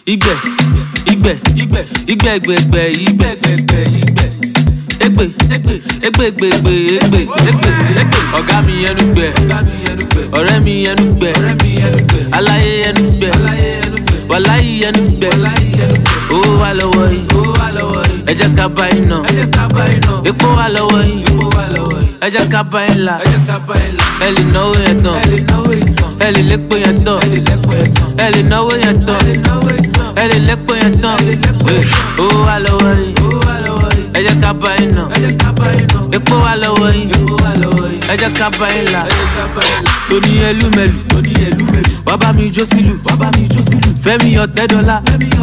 Igbe, igbe, igbe, igbe, egbe, egbe, igbe, egbe, egbe, igbe. Egbe, egbe, egbe, egbe, egbe, egbe, egbe, egbe. Ọ̀gá mi ẹnu gbẹ, ọ̀rẹ́ mi ẹnu gbẹ, aláyé ẹnu gbẹ, wàláyé ẹnu gbẹ. Owó wà lọ́wọ́ yìí, ẹ jẹ́ ká bá iná. Epo wà lọ́wọ́ yìí, ẹ jẹ́ ká bá ẹ̀ la. Ẹ lè náwó yẹn tán, ẹ lè lépo yẹn tán, ẹ lè náwó yẹn tán, ẹ lè lépo yẹn tán. Owó wà lọ́wọ́ yìí, ẹ jẹ́ ká bá iná. Epo wà lọ́wọ́ yìí, ẹ jẹ́ ká bá ẹ̀ la. Tóní ẹlúmẹ̀lú, wá bá mi jó sílù, fẹ́mi ọ̀tẹ́ dọ́là,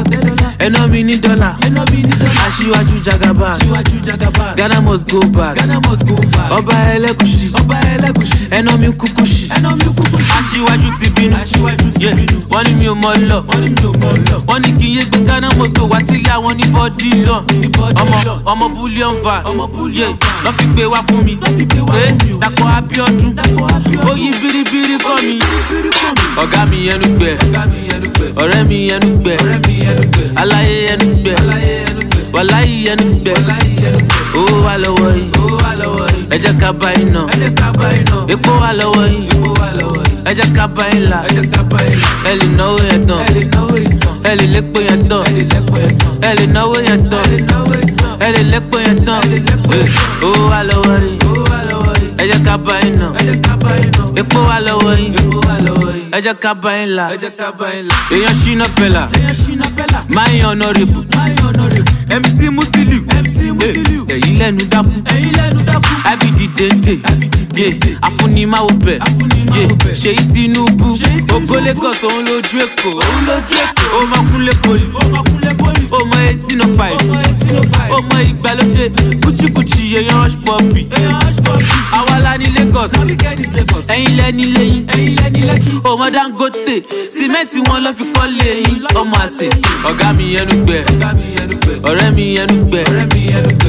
ẹná mi ní dọ́là, aṣíwájú jagaba, Ghana must go back, ọba ẹlẹ́kùsì, ẹná mi kúkú sí, aṣíwájú ti bínú, Yeah, wọ́n ní mi ò mọ lọ, wọ́n ní kí n yé gbé Ghana must go wá sílé àwọn ní bọ́dí lọ, ọmọ ọmọ bullion van, Yeah, lọ́ fi gbé wá fún mi, Eh, Dàpọ̀ Abíọ́dún, ó yí biribiri kọ́ mi, ọ̀gá mi ẹnu gbẹ, ọ̀rẹ́ mi ẹnu gbẹ, aláyé ẹnu gbẹ, wàláyé ẹnu gbẹ, owó wà lọ́wọ́ yìí, ẹ jẹ́ ká bá iná, epo wà lọ́wọ́ yìí, ẹ jẹ́ ká bá yín la, ẹ lè náwó yẹn tán, ẹ lè lépo yẹn tán, ẹ lè náwó yẹn tán, ẹ lè lépo yẹn tán, Eh, owó wà lọ́wọ́ yìí, ẹ jẹ́ ká bá iná, epo wà lọ́wọ́ yìí, ẹ jẹ́ ká bá yín la, èèyàn ṣínà pẹ̀lá, máa yan honourable, MC Musiliu, Eh, ẹ̀yin lẹ́nu dákú, abidi dende, yeah, afunimawo bẹ̀, yeah, ṣèyí Tinubu, ògo Lagos òun lójú Èkó, ọmọ kúnlé poli, ọmọ eighteen oh five, ọmọ ìgbàlódé, kúchíkúchí èèyàn rush pọ́pì, àwa la ní Lagos, ẹ̀yin lẹ́ni lẹ́yìn, ọmọ Dangote, sìmẹ́ǹtì wọn lọ́ fi kọ́ lẹ́yìn, ọmọ àṣẹ, ọ̀gá mi ẹnu gbẹ, ọ̀rẹ́ mi ẹnu gbẹ,